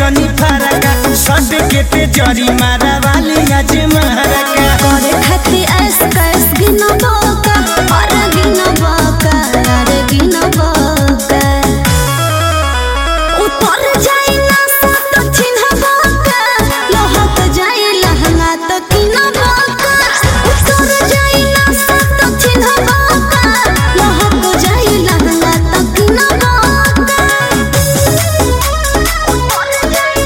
जनी फरका सट के ते जरी मारा वाली आज मारका करे खातिर ऐस कैस गिनो बोका और गिनो बोका अरे गिनो बोका उतर जाई ना सत चिन्ह बोका लहक जाई लहंगा तो किनो बोका उतर जाई ना सत चिन्ह बोका लहक जाई लहंगा तो किनो बोका उतर जाई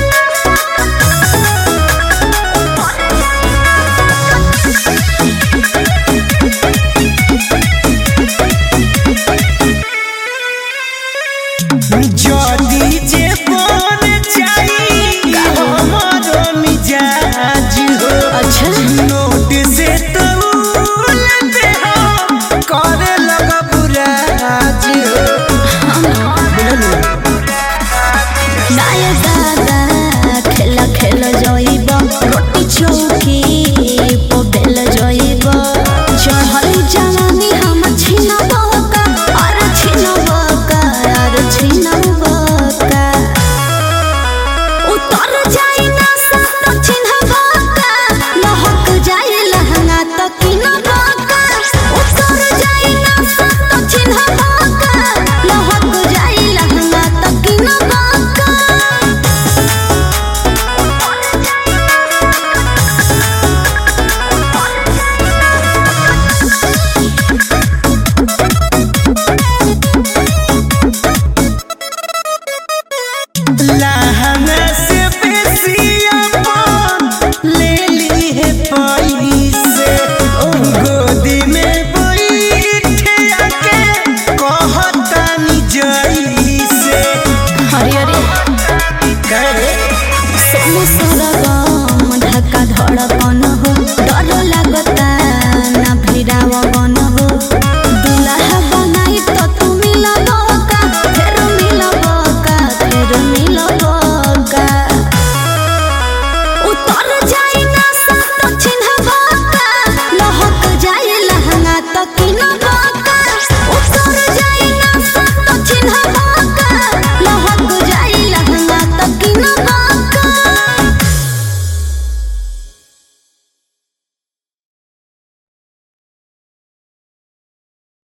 जदी जे बन जाई हमरो मिजाज हो अच्छा नोट से तो लेते हो करे लगा बुराज हो नाय दादा खेला खेल जइब रोटी चौकी पो बेल जइब चढ़ल जवानी हम छिन बका और छिन बका और छिन बका उतर जाई ना सत छिन बका लहक जाई लहंगा तो किन बका उतर जाई ना सत छिन बका लहक जाई लहंगा तो किन बका लहंगा से बेसी अपन ले ली है पैसे गोदी में बैठे आके कहतानी जैसे हरि हरि करे सोम सरगा